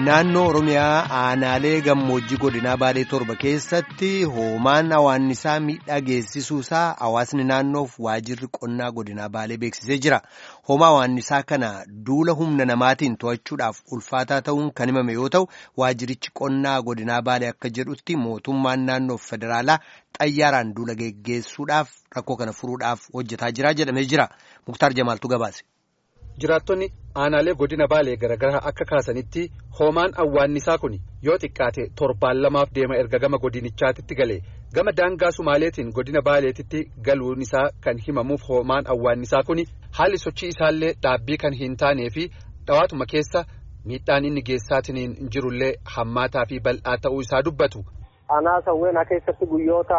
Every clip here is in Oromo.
Naannoo Oromiyaa aanaalee gammoojjii godinaa Baalee torba keessatti hoomaan hawaannisaa miidhaa geessisuusaa hawaasni naannoof waajirri qonnaa godinaa Baalee beeksisee jira. Hoomaa hawaannisaa kana duula humna namaatiin to'achuudhaaf ulfaataa ta'uun kan himame yoo ta'u, waajirichi qonnaa godinaa Baalee akka jedhutti mootummaan naannoof federaalaa xayyaaraan duula geggeessuudhaaf rakkoo kana furuudhaaf hojjetaa jira jedhamee jira. Muktaar Jamaaltu gabaase. Jiraattonni aanaalee godina baalee garaagaraa akka kaasanitti hoomaan awwaannisaa kun yoo xiqqaate torbaan lamaaf deema erga gama godinichaatitti galee gama daangaa sumaaleetiin godina baaleetitti galuun isaa kan himamuuf hoomaan awwaannisaa kun haalli sochii isaallee dhaabbii kan hin taanee fi dhawaatuma keessa miidhaan inni geessaatiin jirullee hammaataa fi bal'aa ta'uu isaa dubbatu. Aanaa sawweenaa keessatti guyyoota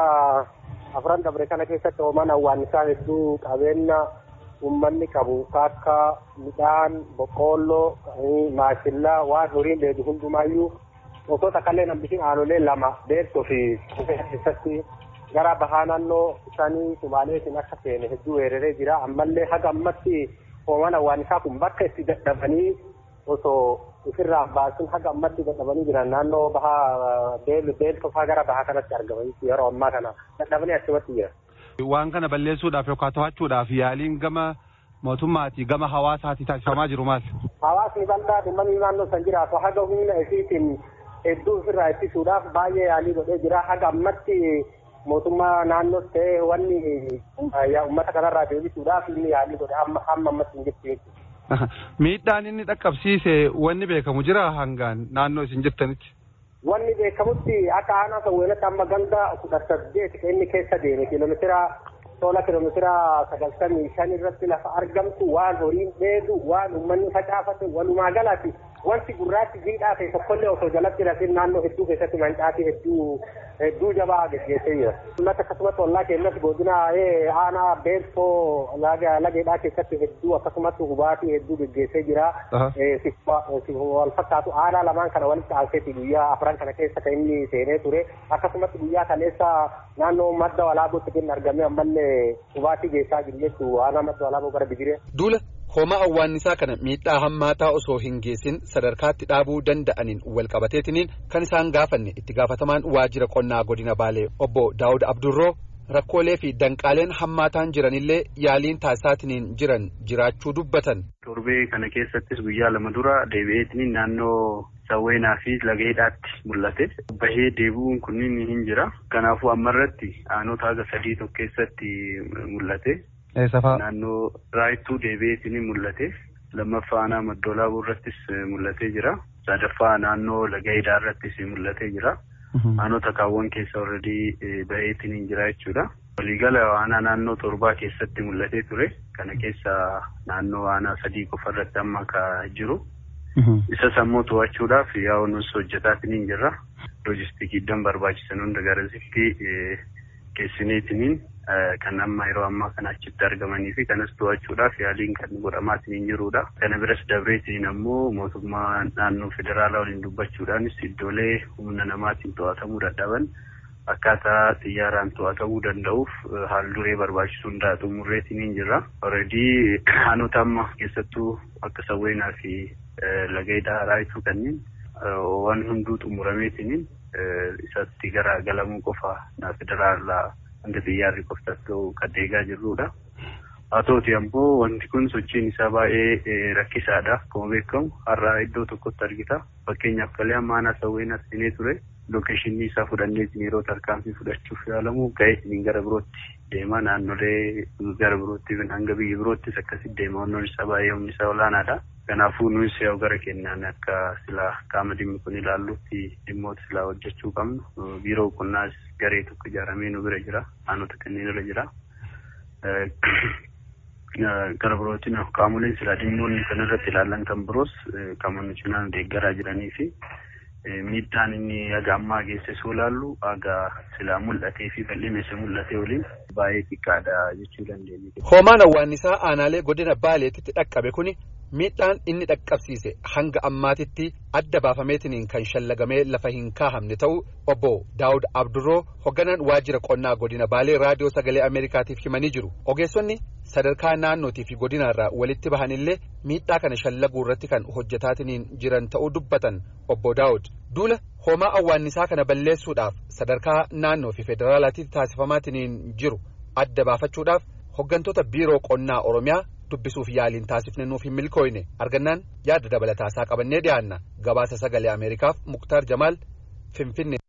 afran dabre kana keessatti hoomaan awwaannisaa hedduu qabeenya. ummanni qabu akka midhaan boqqoolloo maashillaa waan horiin dheedu hundumaayyuu osoo takkallee nambishin aanolee lama beektoo fi keessatti gara bahaa naannoo isaanii sumaaleetiin akka seene hedduu weeraree jira ammallee haga ammatti hoomaan awwaannisaa kun bakka itti dadhabanii osoo ofirraa baasin haga ammatti dadhabanii jiran naannoo bahaa beeltofaa gara bahaa kanatti argamanii yeroo ammaa kana dadhabanii achumatti jira. Waan kana balleessuudhaaf yookaan to'achuudhaaf yaaliin gama mootummaatii gama hawaasaatti taasifamaa jiru maal? Hawaasni bal'aa uummanni naannoo san jiraatu haga humna isiitiin hedduu ofirraa ittisuudhaaf baay'ee yaalii godhee jira. Haga ammatti mootummaa naannoos ta'ee wanni uummata kanarraa deebisuudhaaf inni yaalii godhe hamma ammatti hin jirtu. Miidhaan inni dhaqqabsiise wanni beekamu jira hangaan naannoo isin jirtanitti? Wanni beekamutti akka aanaa sawweenatti amma ganda kudha saddeet inni keessa deeme kiiloomeetira tola kiiloomeetira sagaltamii shan irratti lafa argamtu waan horiin dheedu waan uummanni facaafate walumaa galatti wanti gurraachi jiidhaa ta'e tokkollee osoo jalatti lafin naannoo hedduu keessatti mancaatii hedduu hedduu jabaa geggeessee jira. Uummata akkasumas ollaa keenyas godina aanaa beelfoo lageedhaa keessatti hedduu akkasumas hubaatii hedduu geggeessee jira. Wal fakkaatu aanaa lamaan kana walitti aanseeti guyyaa afran kana keessa kan inni seenee ture. Akkasumas guyyaa kaleessa naannoo madda walaabootti kan argame ammallee hubaatii geessaa jiru jechuudha. Aanaa madda walaaboo gara Bijiree. Duula hoomaa awwaannisaa kana miidhaa hammaataa osoo hin geessin sadarkaatti dhaabuu danda'aniin wal qabateetiniin kan isaan gaafanne itti gaafatamaan waajjira qonnaa godina baalee obbo daawud abdurroo rakkoolee fi danqaaleen hammaataan jiranillee yaaliin taasisaatiniin jiran jiraachuu dubbatan. torbee kana keessattis guyyaa lama dura deebi'eetiniin naannoo sawweenaa fi lageedhaatti mul'ate bahee deebi'uun kunniin hin jira kanaafuu ammarratti aanota haga sadii tokko keessatti mul'ate. Naannoo raayittuu deebi'eetiin mul'ate lammaffaa aanaa maddoolaabuu irrattis mul'atee jira sadaffaa naannoo lagayidaa irrattis mul'atee jira aanota kaawwan keessa warradii baheetiin jira jechuudha. Waliigala aanaa naannoo torbaa keessatti mul'atee ture kana keessa naannoo aanaa sadii qofa irratti amma ka jiru. Isa sammuu to'achuudhaaf yaa'u nus hojjetaatiin jirra. Loojistikiidhaan barbaachisan hunda garasitti geessineetiniin kan amma yeroo ammaa kana achitti argamanii fi kanas to'achuudhaaf yaaliin kan godhamaatiin jirudha. Kana biras dabreetiin ammoo mootummaa naannoo federaalaa waliin dubbachuudhaanis iddoolee humna namaatiin to'atamuu dadhaban akkaataa xiyyaaraan to'atamuu danda'uuf haal duree barbaachisu hundaa xumurreetiin jirra. Alreedii aanota amma keessattuu akka sawweenaa fi lageedaa raayituu kanneen waan hunduu xumurameetiin isatti gara galamuu qofa federaalaa hanga xiyyaarri qoftas ta'u kan eegaa jirrudha. Haa ta'uti ammoo wanti kun sochiin isaa baay'ee rakkisaadha. Akkuma beekamu har'a iddoo tokkotti argita. Fakkeenyaaf kalee amma aanaa sawweenaa seenee ture. Lookeeshinii isaa fudhannee yeroo tarkaanfii fudhachuuf yaalamu ga'ee gara birootti deema naannolee gara birootti hanga biyya biroottis akkasitti deema wannoon isaa baay'ee humni isaa olaanaadha. Kanaafuu nuyi yaa'u gara kennaan akka silaa qaama dhimmi kun ilaallutti dhimmoota silaa hojjechuu qabnu biiroo qonnaas garee tokko ijaaramee nu bira jira aanota kanneen irra jira. Gara birootiin qaamoleen silaa dhimmoonni kan irratti ilaallan kan biroos qaama nu cinaan deeggaraa jiranii fi miidhaan inni haga ammaa geessisuu ilaallu haga silaa mul'atee fi bal'ina isa mul'atee waliin baay'ee xiqqaadha jechuu dandeenya. Hoomaan awwaannisaa aanaalee godina baaleetitti dhaqqabe kuni miidhaan inni dhaqqabsiise hanga ammaatitti adda baafameetiniin kan shallagamee lafa hin kaahamne ta'u obbo Daawud Abdurroo hogganaan waajjira qonnaa godina Baalee raadiyoo sagalee Ameerikaatiif himanii jiru. Ogeessonni sadarkaa naannootii fi godinaarraa walitti bahanillee miidhaa kana shallaguu irratti kan hojjetaatiniin jiran ta'uu dubbatan obbo Daawud. Duula hoomaa awwaannisaa kana balleessuudhaaf sadarkaa naannoo fi federaalaatti taasifamaatiniin jiru adda baafachuudhaaf hoggantoota biiroo qonnaa Oromiyaa dubbisuuf yaaliin taasifne nuuf hin milkooyne argannaan yaada dabalataasaa qabannee dhiyaanna gabaasa sagalee Ameerikaaf Muktaar Jamaal Finfinnee.